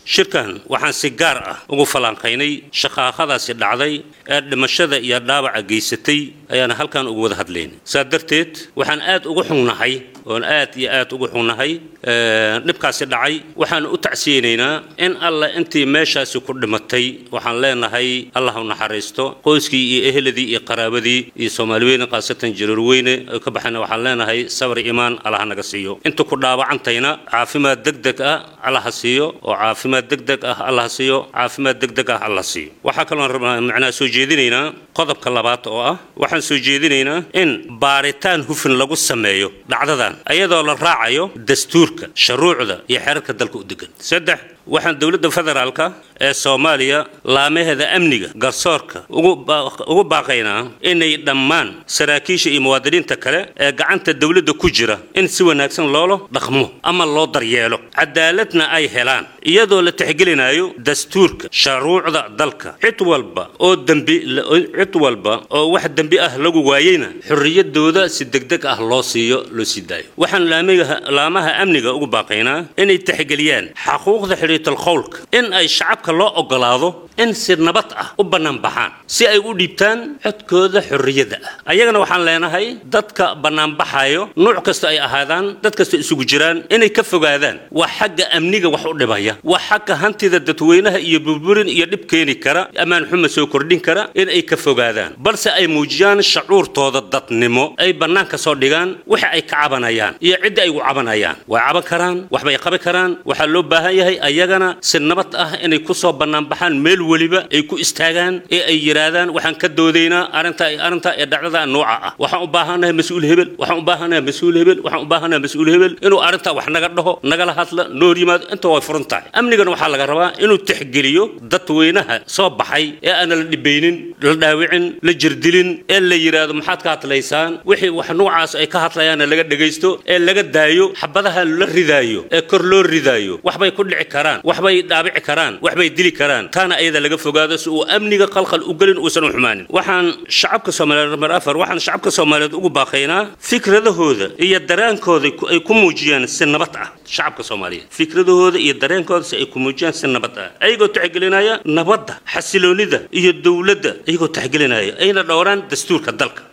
shirkan waxaan si gaar ah ugu falanqaynay shaqaaqadaasi dhacday ee dhimashada iyo dhaawaca geysatay ayaana halkan ugu wada hadlaynay saa darteed waxaan aad ugu xungnahay oon aad iyo aad ugu xungnahay dhibkaasi dhacay waxaan u tacsiyeynaynaa in alla intii meeshaasi ku dhimatay waxaan leenahay allah u naxariisto qoyskii iyo eheladii iyo qaraabadii iyo soomaaliweyne khaasatan jaruurweyne ay ka baxayna waxaan leenahay sabr imaan allah naga siiyo inta ku dhaawacantayna caafimaad degdeg ah allah siiyo oo caafimaad degdeg ah allah siiyo caafimaad degdeg ah allah siiyo waxaa kaloon rabnaa macnaa soo jeedinaynaa qodobka labaad oo ah waxaan soo jeedinaynaa in baaritaan hufin lagu sameeyo dhacdadan ayadoo la raacayo dastuurka shuruucda iyo xeerarka dalka u degan saddex waxaan dowladda federaalka ee soomaaliya laamaheeda amniga garsoorka ugu baaqaynaa inay dhammaan saraakiisha iyo muwaadiniinta kale ee gacanta dowladda ku jira in si wanaagsan loola dhaqmo ama loo daryeelo cadaaladna ay helaan iyadoo la tixgelinayo dastuurka shuruucda dalka cid walba oo dembi cid walba oo wax dembi ah lagu waayeyna xorriyadooda si degdeg ah loo siiyo loo sii daayo waxaan laamaha amniga ugu baaqaynaa inay tixgeliyaan xaquuqda xidhiitalqowlka in ay shacabka loo ogolaado in si nabad ah u bannaan baxaan si ay u dhiibtaan codkooda xorriyadda ah ayagana waxaan leenahay dadka bannaanbaxayo nuuc kasta ay ahaadaan dad kasta isugu jiraan inay ka fogaadaan waa xagga amniga wax u dhibaya waa xagga hantida dadweynaha iyo burburin iyo dhib keeni kara ammaan xuma soo kordhin kara in ay ka fogaadaan balse ay muujiyaan shacuurtooda dadnimo ay bannaanka soo dhigaan waxa ay ka cabanayaan iyo cidda ay ugu cabanayaan way caban karaan waxbay qabi karaan waxaa loo baahan yahay ayagana si nabad ah inay ku soo bannaanbaxaan meel weliba ay ku istaagaan ee ay yidhaahdaan waxaan ka doodaynaa arrinta arrinta ee dhacdada nooca ah waxaan u baahannahay mas-uul hebel waxaan u baahannahay mas-uul hebel waxaan u baahannahay mas-uul hebel inuu arrinta wax naga dhaho nagala hadla noo hor yimaado inta way furan tahay amnigana waxaa laga rabaa inuu tixgeliyo dadweynaha soo baxay ee aana la dhibaynin la dhaawicin la jirdilin ee la yidhaahdo maxaad ka hadlaysaan wixii wax noocaas ay ka hadlayaanna laga dhegaysto ee laga daayo xabadaha la ridaayo ee kor loo ridaayo waxbay ku dhici karaan waxbay dhaabici karaan waxbay dili karaan taana ayada laga fogaado si uu amniga qalqal u gelin uusan u xumaanin waxaan shacabka soomaaliyeed number afar waxaan shacabka soomaaliyeed ugu baaqaynaa fikradahooda iyo dareenkooda ay ku muujiyaan si nabad ah shacabka soomaaliyeed fikradahooda iyo dareenkooda si ay ku muujiyaan si nabad ah ayagoo tixgelinaya nabadda xasiloonida iyo dowladda ayagoo tixgelinaya ayna dhowraan dastuurka dalka